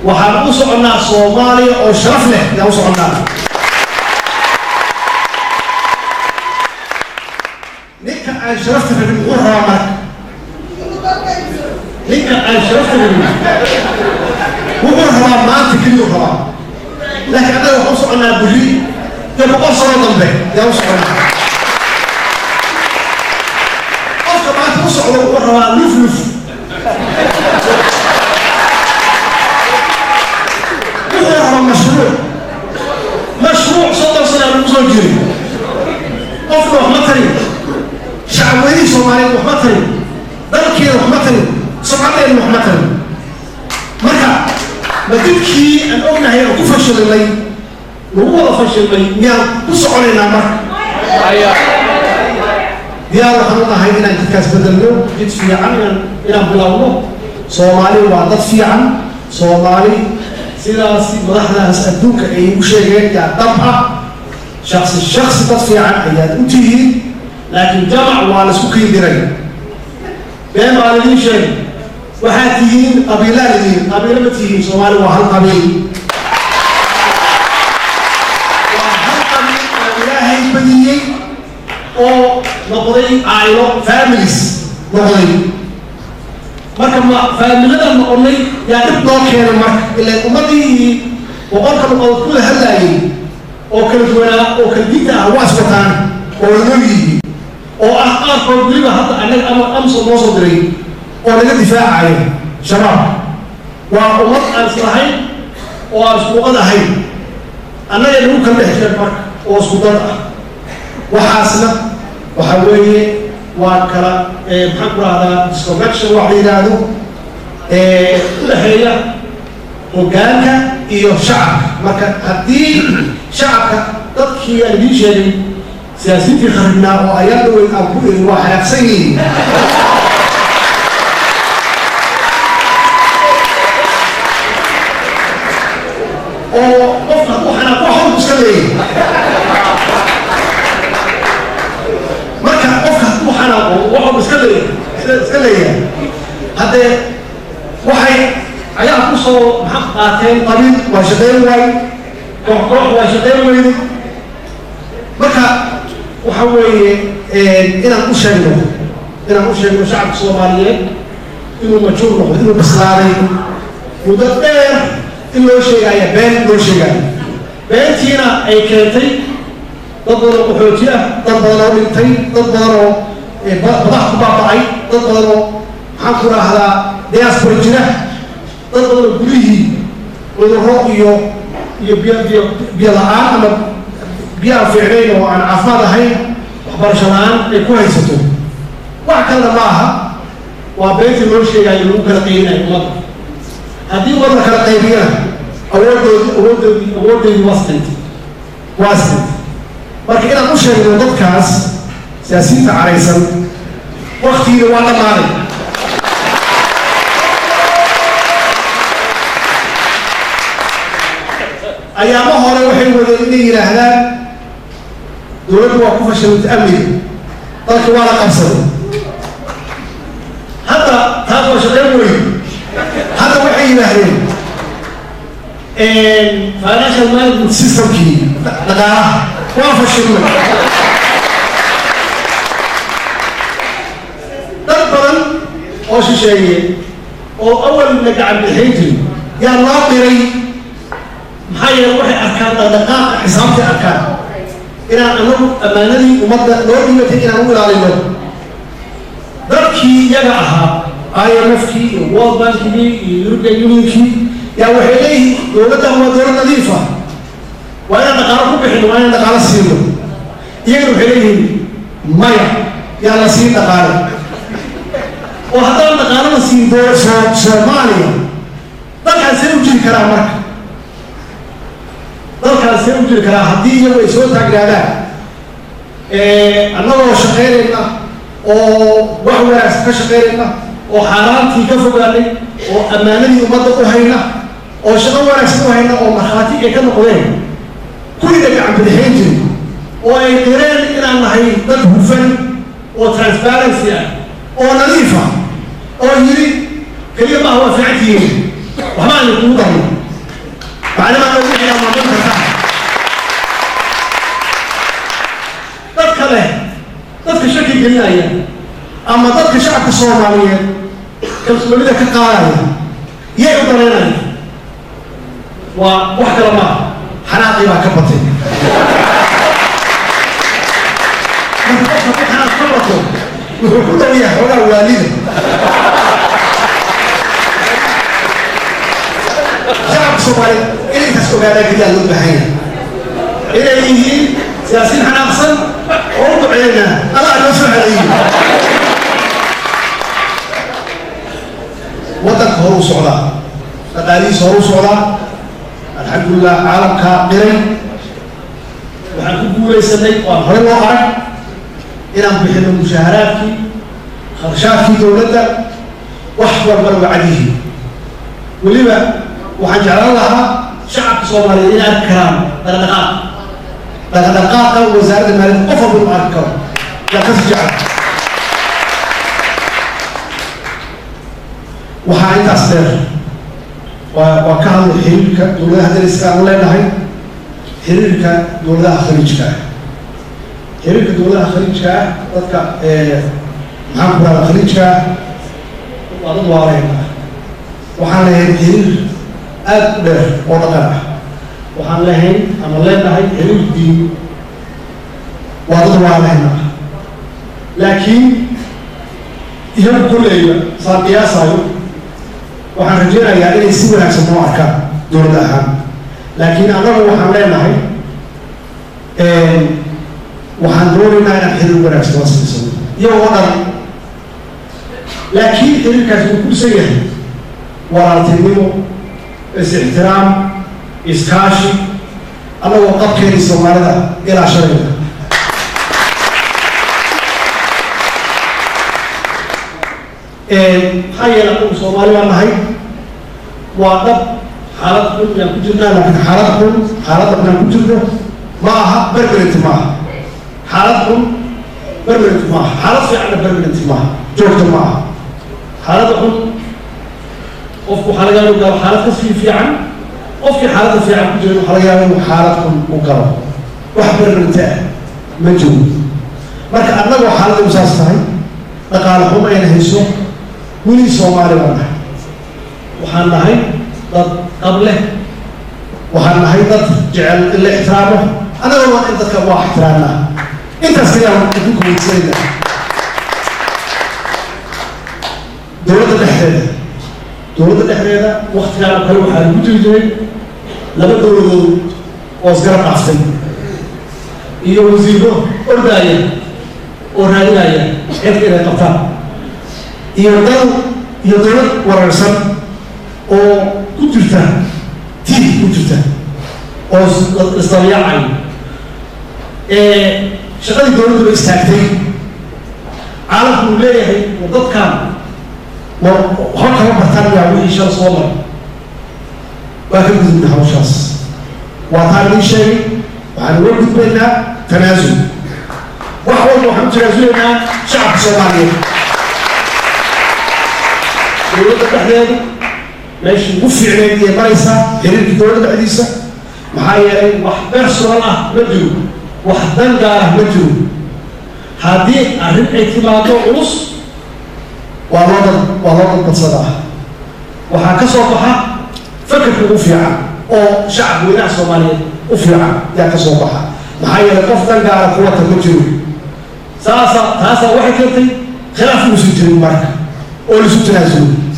waxaan u soconnaa soomaaliya oo sharaf leh ayaan u soconnaa ninka aan sharafta rabin muxuu rabaa marka ninka aan sharafta rabin wuxuu rabaa maanta keliyuu rabaa laakiin annaga waxaan u soconnaa berri iyo boqol sano dambe ayaan u soconnaa qofka maanta u socdo wuxuu rabaa luf luf wuxuu rabaa mashruuc mashruuc soddon sana lagu soo jiray qofna wax ma tarin shacabweynihii soomaaliyeed wax ma tarin dalkeeda wax ma tarin sumcadeena wax ma tarin marka ma dibkii aan ognahay oo ku fashilnay lagu wada fashilnay miyaan ku soconaynaa marka diyaar waxaan u nahay inaan jidkaas bedelno jid fiican inaan inaan bilowno soomaali waa dad fiican soomaali sidaas madaxdaas adduunka ay u sheegeen yaa dhab ah shaksi shaksi dad fiican ayaad u tihiin laakiin jamac waa la isku kiindiray been baa laidin sheegay waxaad tihiin qabiilaa lidiin qabiilo ma tihiin soomaali waa hal qabiil waa hal qabiil oo ilaahay badiyey oo noqday caaylo families noqday marka ma faamiladan noqonay yaa dhib noo keenay marka ilaan ummadii boqolka noqodood kula hadlaayay oo kala duwanaa oo kala diinta ah waa iswataan oo lanoo yihiin oo ah qaarkood weliba hadda annaga ama amso noo soo diray oo naga difaacaya shabaab waa ummad aan islahayn oo aan iskuuqad ahayn annaga nagu kala dhex jireen marka oo isku dad ah waxaasna waxa weeye waa kala maxaan ku rahdaa disconnection wax la yidhaahdo u dhexeeya hoggaanka iyo shacabka marka haddii shacabka dadkii aan idiin sheegay siyaasiyiintii kharibnaa oo ayaa dhaweyn aan ku erin waa xanaaqsan yihiin oo qofka hadduu xanaaqo xawlku iska leeyahay marka qofka hadduu xanaaqo waxuu iska leeyahay iska leeyahay haddee waxay ayaa ku soo maxaa qaateen qabiil waa shaqayn waay koox koox waa shaqayn weyne marka waxa weeye inaan u sheegno inaan u sheegno shacabka soomaaliyeed inuu majuur noqdo inuu bislaaday muddo dheer in loo sheegaya been loo sheegaayo beentiina ay keentay dad badan oo qaxooti ah dad badan oo dhintay dad badan oo madax ku baaba'ay dad badan oo maxaan ku raahdaa diaspora jira dad badan oo gurihii cudurro iyo iyo biyo biyo biyo la-aan ama biyo aan fiicnayn oo aan caafimaad ahayn waxbarasho la-aan ay ku haysato wax kalena ma aha waa beentii loo sheegayo lagu kala qaybinayo ummadda haddii umad la kala qaybiyana awoodoodi awoodoodi awoodeedii waa stint waa stint marka inaan u sheegno dadkaas siyaasiyiinta caraysan waktigiina waa dhammaaday ayaamo hore waxay wadeen inay yidhaahdaan dowladdu waa ku fashilantay amniga dalka waa la qabsaday hadda taas waa shaqayn weyn hadda waxay yidhaahdeen financial management systemkii dhaqaalaha waa fashilmay dad badan oo shisheeye oo awalna gacan bixin jirin yaa loo diray maxaa yeele waxay arkaan dhaqdhaqaaqa xisaabtay arkaan inaan anagu ammaanadii ummadda loo dhibatay inaan u ilaalino dadkii iyaga ahaa i m f kii iyo world bankigii iyo european unionkii yaa waxay leeyihiin dowladdan waa dowlad nadiifa waa inaan dhaqaalo ku bixino waa inaan dhaqaalo siino iyagana waxay leeyihiin maya yaa la siin dhaqaale oo haddaan dhaqaalo la siin doo soo soomaaliya dalkaan see u jiri karaa marka dalkaan see u jiri karaa haddii iyagu ay soo taagnaadaan annagoo shaqaynayna oo wax wanaagsan ka shaqaynayna oo xaaraantii ka fogaanay oo ammaanadii ummadda u hayna oo shaqo wanaagsan u hayna oo markhaati ay ka noqdeen kulliga gacan bidixayn jirin oo ay qireen inaan nahay dad hufan oo transparency ah oo nadiif ah oo yidhi keliya maaha waa fiican tihiin waxba aynu kugu darno macnaha ay wixii aad maamul kartaan dadka leh dadka shaki gelinaya ama dadka shacabka soomaaliyeed kalsoonida ka qaadaya yay u daraynaya waa wax kale maaha xanaaqii baa ka batay marka qofka ku xanaaq ka bato wuxuu ku dhow yahay xoogaa waalida shacabka soomaaliyeed inay intaas ogaadaan keliya loo baahan yahay inay yihiin siyaasiin xanaaqsan oo u duceeyna allah noo soo celayiyo waddanka hor u socdaa dhaqaalihiisa hor u socdaa alxamdulilah caalamkaa qiray waxaan ku guulaysanay waan hore loo arag inaan bixino mushaaharaadkii kharshaadkii dowladda wax walbana waa cadyihiin weliba waxaan jeclaan lahaa shacabka soomaaliyeed inay arki karaan dhaqdhaqaaq dhaqdhaqaaqa wasaaradda maaliyadda qof walba inuu arki karo yaa kasi jecel waxaa intaas dheer waa waa ka hadlay xiriirka dowladaha dariska aan leenahay xiriirka dowladaha khaliijka ah xiriirka dowladaha khaliijka ah dadka maxaan ku rahda khaliijka ah waa dad waareyna ah waxaan leeyahay xiriir aad u dheer oo dhaqan ah waxaan leehayn ama leenahay xiriir diin waa dad waareyna ah laakiin iyagu kolleyba saan qiyaasayo waxaan rajeynayaa inay si wanaagsan noo arkaan dowlad ahaan laakiin annagu waxaan leenahay waxaan doonaynaa inaan xiriir wanaagsan la siisano iyagoo dhan laakiin xiriirkaasi wuu kusan yahay walaaltinimo is-ixtiraam iskaashi annagoo qabkeeni soomaalida ilaa shalayda maxaa yeele anagu soomaali baan nahay waa dhab xaalad xun yaan ku jirnaa laakiin xaalad xun xaaladda inaan ku jirno ma aha berberenti ma aha xaalad xun berberenti ma aha xaalad fiicanna berberenti ma aha joogta ma aha xaaladda xun qofku waxaa laga yaaba inuu galo xaalad kasii fiican qofkii xaaladda fiican ku jiran waxaa laga yaaba inuu xaalad xun u galo wax berberenti ah ma jiro marka annagoo xaaladda u saas tahay dhaqaale xun ayna hayso weli soomaali baan nahay waxaan nahay dad qable waxaan nahay dad jecel in la ixtiraamo annaga waa in dadka waa ixtiraamnaa intaas kayaan adduunka weydisanayna dowladda dhexdeeda dowladda dhexdeeda waktigaan oo kale waxaa lagu jiri jiray laba dowladood oo isgarab dhaaftay iyo wasiiro ordaaya oo raadinaya xilka inay qabtaan iyo dal iyo dowlad wararsan oo ku jirta tiih ku jirta oo isdabyaacay shaqadii dowladdu ba istaagtay caalamku uu leeyahay war dadkan war waxba kama bartaan yaa wixii shala soo maray waa ka gudubna hawshaas waa taan idiin sheegay waxaan uga gudbaynaa tanaasul wax walba waxaan u tanaasulaynaa shacabka soomaaliyeed dowladda dhexdeeda meeshii ugu fiicneyd iyo maraysaa xiriirkii dowladda dhexdiisa maxaa yeelay wax personal ah ma jiro wax dan gaar ah ma jiro haddii arrin ay timaado culus waa loo dad waa loo dadbadsadaa waxaa ka soo baxa fakarka ugu fiican oo shacab weynaha soomaaliyeed u fiican yaa ka soo baxa maxaa yeelay qof dan gaara kuwata ma jiro saasa taasaa waxay keentay khilaaf uusan jirin marka oo laisu tanaasulo